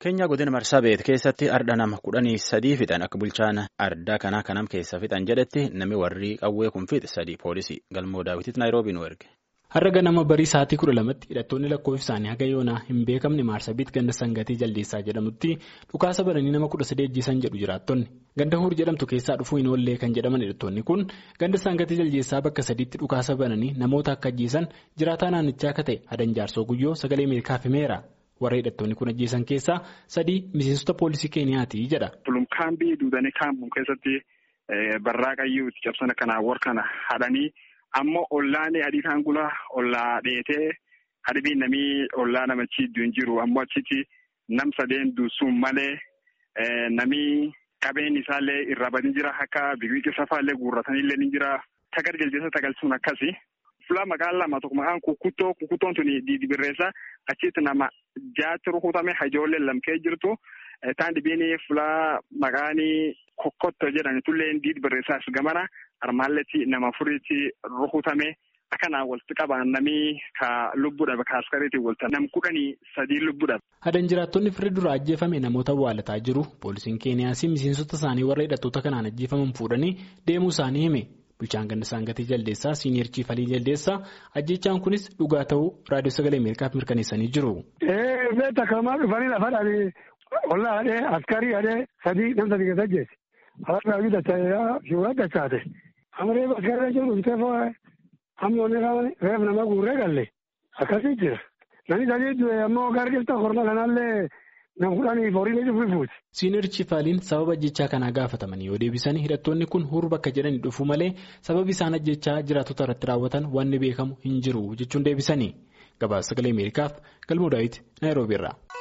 Keenya godina Marsaabeet keessatti arda nama kudhanii sadii fixan akka bulchaan ardaa kanaa kanam keessa fixan jedhetti namni warri qawwee kun fixe sadii poolisii galmoo daawwititti naayiroobii nu erge. Har'a ganama barii sa'aatii kudha lamatti hidhattoonni lakkoofsi isaanii haga yoonaa hin beekamne Maarsabiit ganda sangatii jaldeessaa jedhamutti dhukaasa bananii nama kudha sadii ajjeesan jedhu jiraattonni. Ganda huur jedhamtu keessaa dhufuu hin oollee kan jedhaman hidhattoonni kun ganda sangatii jaldeessaa bakka sadiitti dhukaasa bananii namoota akka ajjeesan jiraataa naannichaa akka ta'e hadan jaarsoo guyyoo sagalee Ameerikaaf himeera. Warra hidhattoonni kun ajjeesan keessaa sadii miseensota poolisii Keeniyaati jedha. Tulumkaambii duudanii kaampuun keessatti barraaqayyuu itti cabsan akkanaa warqana hadhanii ammoo ollaan adii kan gula ollaa dheetee hadhibii namii ollaa namichi iddoo hin jiru ammoo achitti nam sadeen duusuun malee namii qabeen isaallee irraa badii jira akka biqiltuu safaallee guurratanillee ni jira tagar jaldeessa tagalchuun akkasi. Fulaa maqaan lama tokko maqaan kukuttoo kukuttoon tuni didibirreessa achitti nama jaatti rukutame hajoollee lamkee jirtu taan dhibiin fulaa maqaan kokkotto jedhani tullee didibirreessaas gamana armaalletti nama furiitti rukutame akkanaa walitti qabaan namii ka lubbuudhaaf ka askariitiin walta nam kudhanii sadii lubbuudhaaf. Hadan jiraattonni firri dura ajjeefame namoota awwaalataa jiru poolisiin keeniyaas miseensota isaanii warra hidhattoota kanaan ajjeefaman fuudhanii deemuu isaanii hime. Bulchaan ganda sangatii jaldeessaa siiniyer chiifalii jaldeessaa ajjechaan kunis dhugaa ta'uu raadiyoo sagalee ameerikaaf mirkaneessanii jiru. Beektaa kamaa dhufanii lafa dhaabee ollaa hadhee askarii hadhee sadii nam sadii keessa ajjeese. Hawaasa raawwii dachaasaa shiwaa dachaate. Amaree askarii jiru bitee fa'aa hammoonni reef nama guurree galle akkasii jira. Namni sadii du'e ammoo gargilta korma kanallee. Siiniyer Chiifaaliin sababa ajjechaa kanaa gaafatamanii yoo deebisan hidhattoonni kun huruu bakka jedhanii dhufu malee sababi isaan ajjechaa jiraattota irratti raawwatan wanni beekamu hin jiru jechuun deebisanii gabaasa sagalee Ameerikaaf galmoo daawwiti Naayiroobii irraa.